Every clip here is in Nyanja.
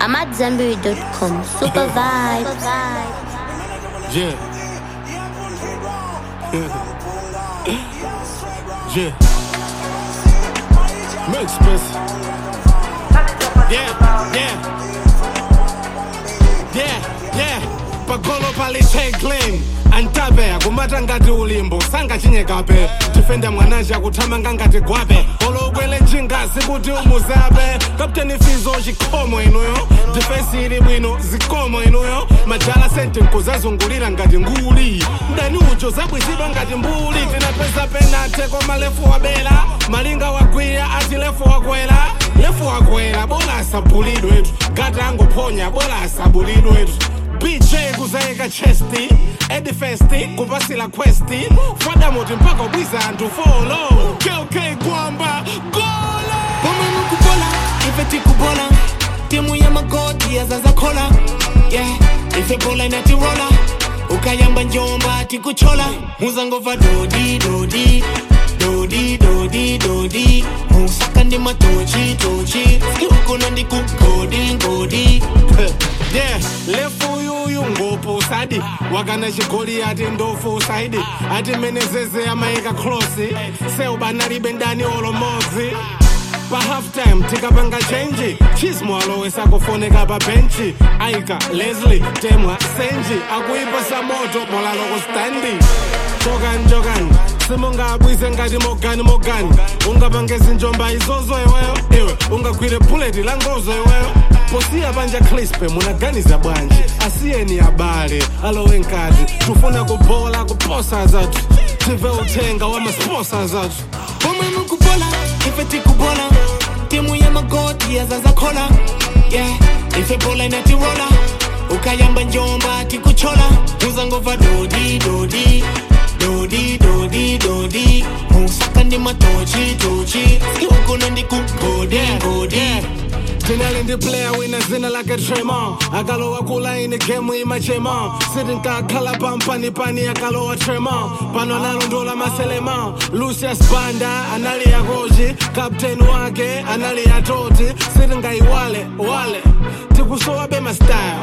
AmadZanbury.com. Super vibes. Yeah. yeah. Make space. Yeah, yeah. Yeah, yeah. Pagolo pali clean antape akumata ngati ulimbo sangachinyekape tifenda mwanaja kuthamanga ngati gwape olokwele chingazi kuti umuzape kapteni fizo chikhomo inuyo difensi ili bwino zikomo inuyo majala sente nkuzazungulira ngati nguli mdani ucho zabwizidwa ngati mbuli tinapeza penate koma lefu wabela malinga wagwira ati lefu wakwera lefu wakwera bola asabulidwetu gata angophonya bola asabulidwetu bj kuzayika chesti edifesti kupasila questi fadamoti mpaka ubwiza anthu folo kk kwamba golo Kama nukubola, ife tikubola timu ya magoti yazazakhola yeah. ife bola inatirola ukayamba njomba tikuchola muzangova dodi dodi dodi dodi dodi musaka ndi matochi tochi skiukuno ndikugodi ngodi yeah lefu yuyu ngopo sadi wakana chigoli ati ndofu saidi ati menezeze amayika klosi seubanalibe ndani olomodzi pa halftime tikapanga chenji chismo alowesa kufoneka pa benchi aika leslie temwa senji akuipasa moto molaloko standi jokani jokani simungabwise ngati mogani mogani ungapange zinjomba izozo iweyo iwe ungagwire buleti la ngozo iweyo posiya panja crispe munaganiza bwanji asiyeni abale alowe nkati tufuna kubola kuposa zathu tive uthenga wa masposa zathu Kama nukubola, ife tikubola timu ya magoti yazazakhola yeah. ife bola inatirola ukayamba njomba tikuchola muzangova dodi dodi dodi dodi dodi musaka ndi matochi tochi skiukuno ndikugodi ngodi tinali ndi player wina zina lake tremon akalowa kulaini gemu imachema sitinkakhala pampanipani akalowa tremon pano analondola maselema lucius banda anali yakochi kapteni wake anali yatoti sitingayiwale wale tikusowa be mastyle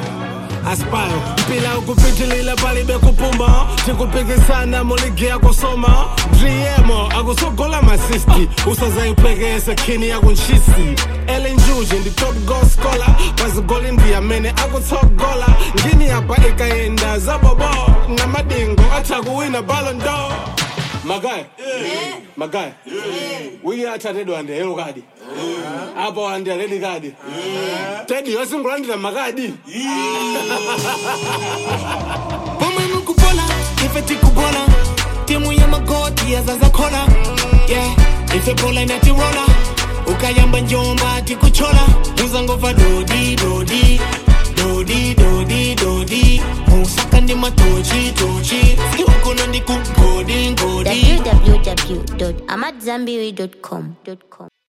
aspire mpila ukupitilila palibe kupuma tikupikisana muligi yakusoma driemo akusogola masisti usazayiphekese khini yakunchisi elinjuji ndi top goal scholar pazigoli ndiyamene akutsogola ngini yapa ikayenda zabobo ngamadingo atha kuwina ballon d'or magaya magaya wiki athatedwa andi yellow kadi apo andi aledi kadi tedi yosingulandira makadi Kama nukubola, ife tikubola timu ya magoti yazazakhola yeah. ife bola inatirola ukayamba njomba tikuchola muzangova dodi dodi dodi dodi dodi musaka ndi matochi tochi skiukuno ndikugodi ngodi www.amadzanbury.com.